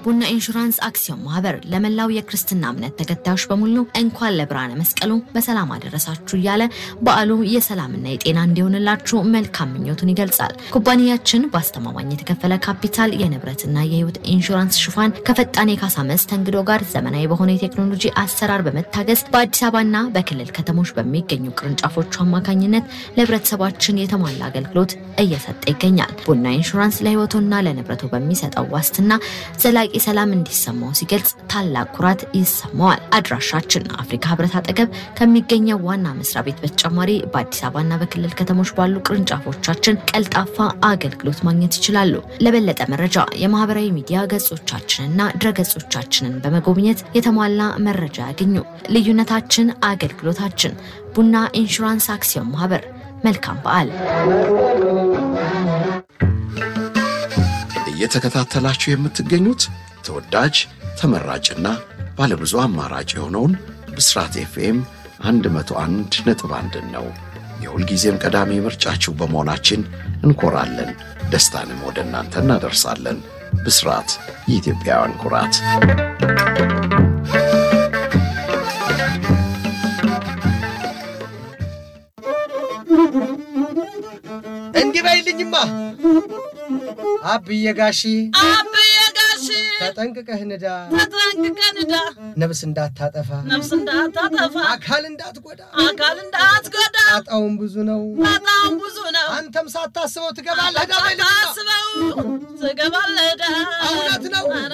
ቡና ኢንሹራንስ አክሲዮን ማህበር ለመላው የክርስትና እምነት ተከታዮች በሙሉ እንኳን ለብርሃነ መስቀሉ በሰላም አደረሳችሁ እያለ በዓሉ የሰላምና የጤና እንዲሆንላችሁ መልካም ምኞቱን ይገልጻል። ኩባንያችን በአስተማማኝ የተከፈለ ካፒታል የንብረትና የህይወት ኢንሹራንስ ሽፋን ከፈጣን የካሳ መስተንግዶ ጋር ዘመናዊ በሆነ የቴክኖሎጂ አሰራር በመታገዝ በአዲስ አበባና በክልል ከተሞች በሚገኙ ቅርንጫፎቹ አማካኝነት ለህብረተሰባችን የተሟላ አገልግሎት እየሰጠ ይገኛል። ቡና ኢንሹራንስ ለህይወቱና ለንብረቱ በሚሰጠው ዋስትና ዘላቂ ሰላም እንዲሰማው ሲገልጽ ታላቅ ኩራት ይሰማዋል። አድራሻችን አፍሪካ ህብረት አጠገብ ከሚገኘው ዋና መስሪያ ቤት በተጨማሪ በአዲስ አበባና በክልል ከተሞች ባሉ ቅርንጫፎቻችን ቀልጣፋ አገልግሎት ማግኘት ይችላሉ። ለበለጠ መረጃ የማህበራዊ ሚዲያ ገጾቻችንና ድረገጾቻችንን በመጎብኘት የተሟላ መረጃ ያገኙ። ልዩነታችን አገልግሎታችን። ቡና ኢንሹራንስ አክሲዮን ማህበር። መልካም በዓል። እየተከታተላችሁ የምትገኙት ተወዳጅ ተመራጭና ባለብዙ አማራጭ የሆነውን ብስራት ኤፍኤም 101 ነጥብ አንድን ነው። የሁልጊዜም ቀዳሚ ምርጫችሁ በመሆናችን እንኮራለን። ደስታንም ወደ እናንተ እናደርሳለን። ብስራት የኢትዮጵያውያን ኩራት። እንዲህ በይልኝማ አብዬ ጋሺ አብዬ ጋሺ ተጠንቅቀህ ንዳ፣ ተጠንቅቀህ ንዳ፣ ነፍስ እንዳታጠፋ፣ ነፍስ እንዳታጠፋ፣ አካል እንዳትጎዳ፣ አካል እንዳትጎዳ። ጣጣውን ብዙ ነው፣ በጣም ብዙ ነው። አንተም ሳታስበው ትገባለህ። ዳ በይልኝማ ታስበው ትገባለህ። ዳ እውነት ነው።